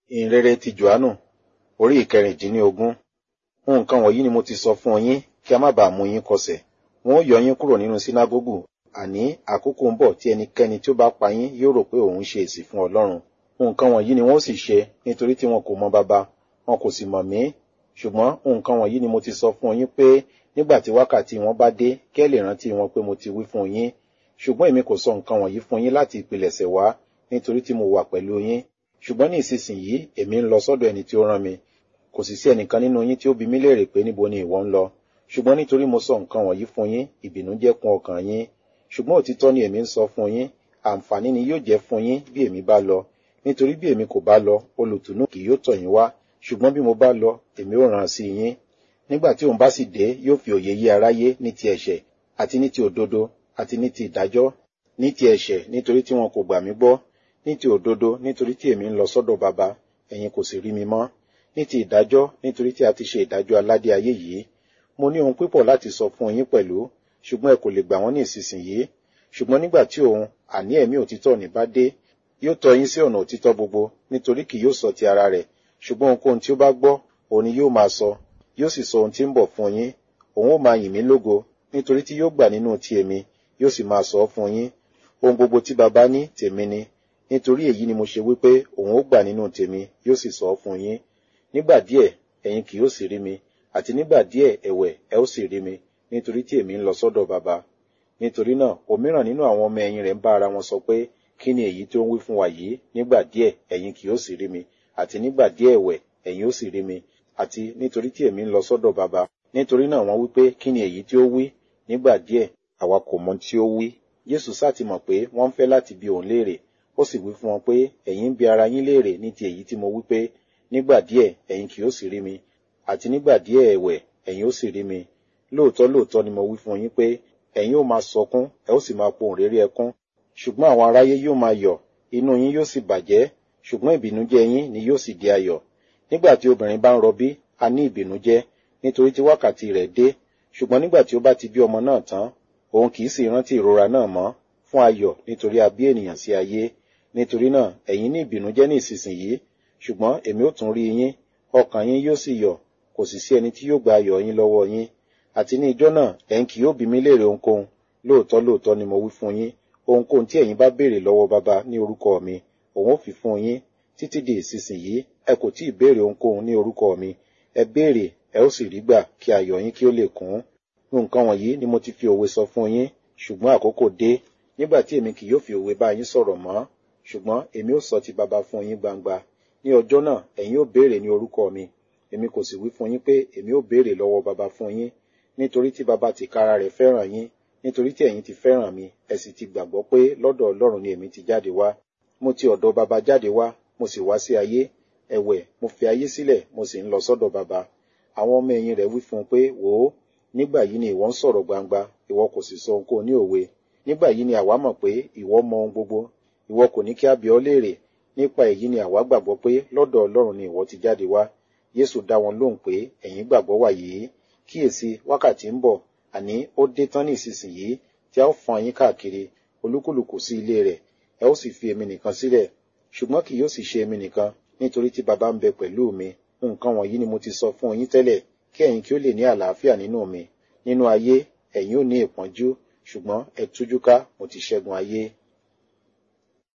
ìhìnrere ti Jòhánù orí ìkẹrìndínlógún nǹkan wọ̀nyí ni mo ti sọ fún yín kí a má bàa mú yín kọsẹ̀ wọn ó yọ yín kúrò nínú sínágógù àní àkókò ń bọ̀ tí ẹnikẹ́ni tí ó bá pa yín yóò rò pé òun ṣe èsì fún Ọlọ́run nǹkan wọ̀nyí ni wọn ó sì ṣe nítorí tí wọn kò mọ baba wọn kò sì mọ̀ mí ṣùgbọ́n nǹkan wọ̀nyí ni mo ti sọ fún yín pé nígbà tí wákàtí wọn bá dé kí ẹ lè rántí wọn pé mo ti wí fún yín ṣùgbọ́n èmi kò sọ nǹkan wọ̀nyí fún yín láti ìpilẹ̀ṣẹ̀ wá nítorí tí mo wà pẹ̀lú yín ṣùgbọ́n ní ìsinsìnyí èmi ń lọ sọ́dọ̀ ẹni tí ó rán mi kò sì sí ẹnìkan nínú yín tí ó bi mí léèrè pé níbo ni ìwọ ń lọ ṣùgbọ́n nítorí mo sọ nǹkan wọ̀nyí fún yín ìbìnújẹ́ kún ọkàn yín ṣùgbọ́n òtítọ́ ni èmi ń sọ fún yín àǹfààní ni yóò jẹ́ fún yín bí èmi bá lọ nítorí bí èmi kò bá lọ olùtùnú kì yóò tọ̀ yín wá ṣùgbọ́n bí mo bá lọ èmi ó rán sí yín nígbà tí òun bá sì dé yóò fi òye yé aráyé ní ti ẹ̀ṣẹ̀ àti ní ti òdodo àti ní ti ìdájọ́ ní ti ẹ̀ṣẹ̀ nítorí tí wọn kò gbà mí gbọ́ ní ti òdodo nítorí tí èmi ń lọ sọ́dọ̀ baba ẹ̀yin kò sì rí mi mọ́ ní ti ìdájọ́ nítorí tí a ti ṣe ìdájọ́ aládé ayé yìí mo ní ohun pípọ̀ láti sọ fún yín pẹ̀lú ṣùgbọ́n ẹ kò lè gbà wọ́n ní ìsinsìnyí ṣùgbọ́n nígbà tí òun àní ẹ̀mí òtítọ́ ní bá dé yóò tọ́ yín sí ọ̀nà òtítọ́ gbogbo nítorí kì yóò sọ ti ara rẹ̀ ṣùgbọ́n ohunkóhun tí ó bá gbọ́ òun ni yóò máa sọ yóò sì sọ ohun tí ń bọ̀ fún yín òun ó máa yìn mí lógo nítorí tí yóò gbà nínú ti èmi yóò sì máa sọ fún yín ohun gbogbo tí baba ní tèmi ni nítorí èyí ni mo ṣe wípé òun ó gbà nínú tèmi yóò sì sọ fún yín nígbà díẹ̀ ẹ̀yin kì yóò sì rí mi àti nígbà díẹ̀ ẹ̀wẹ̀ ẹ ó sì rí mi nítorí tí èmi ń lọ sọ́dọ̀ baba nítorí náà òmíràn nínú àwọn ọmọ ẹ̀yìn rẹ̀ ń bá ara wọn sọ pé kí ni èyí tó ń wí fún wa yìí nígbà díẹ̀ ẹ̀yin kì yóò sì rí mi àti nígbà díẹ̀ ẹ̀wẹ̀ ẹ̀yin ó sì rí mi àti nítorí tí èmi ń lọ sọ́dọ̀ baba nítorí náà wọ́n wí pé kí ni èyí tí ó wí nígbà díẹ̀ àwa kò mọ tí ó wí Jésù sá ti mọ̀ pé wọ́n ń fẹ́ láti bi òun léèrè ó sì wí fún wọn pé ẹ̀yin ń bi ara yín léèrè ní ti èyí tí mo wí pé nígbà díẹ̀ ẹ̀yin kì yóò sì rí mi àti nígbà díẹ̀ ẹ̀wẹ̀ ẹ̀yin ó sì rí mi lóòótọ́ lóòótọ́ ni mo wí fún yín pé ẹ̀yin ó máa sọkún ẹ ó sì máa pohùn réré ẹkún ṣùgbọ́n àwọn aráyé yóò máa yọ̀ inú yín yóò sì bàjẹ́ ṣùgbọ́n ìbìnújẹ́ yín ni yóò sì di ayọ̀ nígbà tí obìnrin bá ń rọbí a ní ìbìnújẹ́ nítorí tí wákàtí rẹ̀ dé ṣùgbọ́n nígbà tí ó bá ti bí ọmọ náà tán òun kì í sì rántí ìrora náà mọ́ fún ayọ̀ nítorí a bí ènìyàn sí ayé nítorí náà ẹ̀yin ní ìbìnújẹ́ ní ìsinsìnyí ṣùgbọ́n èmi ó tún rí yín ọkàn yín yóò sì yọ̀ kò sì sí ẹni tí yóò gba ayọ̀ yín lọ́wọ́ yín àti ní ijọ́ náà ẹ̀yin kì yóò bi mí léèrè ohunkóhun lóòótọ́ lóòótọ́ ni mo wí fún yín ohunkóhun tí ẹ̀yin bá béèrè lọ́wọ́ baba ní orúkọ mi òun ó fi fún yín títí di ìsinsìnyí ẹ kò tí ì béèrè ohunkóhun ní orúkọ mi ẹ béèrè ẹ ó sì rí gbà kí ayọ̀ yín kí ó lè kún nǹkan wọ̀nyí ni mo ti fi òwe sọ fún yín ṣùgbọ́n àkókò dé nígbà tí èmi kì yóò fi òwe bá yín sọ̀rọ̀ mọ́ ṣùgbọ́n èmi ó sọ ti baba fún yín gbangba ní ọjọ́ náà ẹ̀yin ó béèrè ní orúkọ mi èmi kò sì wí fún yín pé èmi ó béèrè lọ́wọ́ baba fún yín nítorí tí baba tìkára rẹ̀ fẹ́ràn yín nítorí tí ẹ̀yin ti fẹ́ràn mi ẹ sì ti gbàgbọ́ pé lọ́dọ̀ Ọlọ́run ni èmi ti jáde wá mo ti ọ̀dọ̀ baba jáde wá mo sì wá sí ayé ẹ̀wẹ̀ mo fi ayé sílẹ̀ mo sì ń lọ sọ́dọ̀ baba àwọn ọmọ ẹ̀yìn rẹ̀ wí fún un pé wò ó nígbà yìí ni ìwọ ń sọ̀rọ̀ gbangba ìwọ kò sì sọ ohunkóhun ní òwe nígbà yìí ni àwa mọ̀ pé ìwọ mọ ohun gbogbo ìwọ kò ní kí a bi ọ́ léèrè nípa èyí ni àwa gbàgbọ́ pé lọ́dọ̀ Ọlọ́run ni ìwọ ti jáde wá Jésù dá wọn lóhùn pé ẹ̀yin gbàgbọ́ wà yìí kíyèsí wákàtí ń bọ̀ àní ó dé tán ní ìsinsìnyí tí a ó fọ́n yín káàkiri olúkúlùkù sí ilé rẹ̀ ẹ ó sì fi èmi nìkan sílẹ̀ ṣùgbọ́n kì yóò sì ṣe èmi nìkan nítorí tí baba ń bẹ pẹ̀lú mi nǹkan wọ̀nyí ni mo ti sọ fún yín tẹ́lẹ̀ kí ẹ̀yin kí ó lè ní àlàáfíà nínú mi nínú ayé ẹ̀yin ò ní ìpọ́njú ṣùgbọ́n ẹ tújú ká mo ti ṣẹ́gun ayé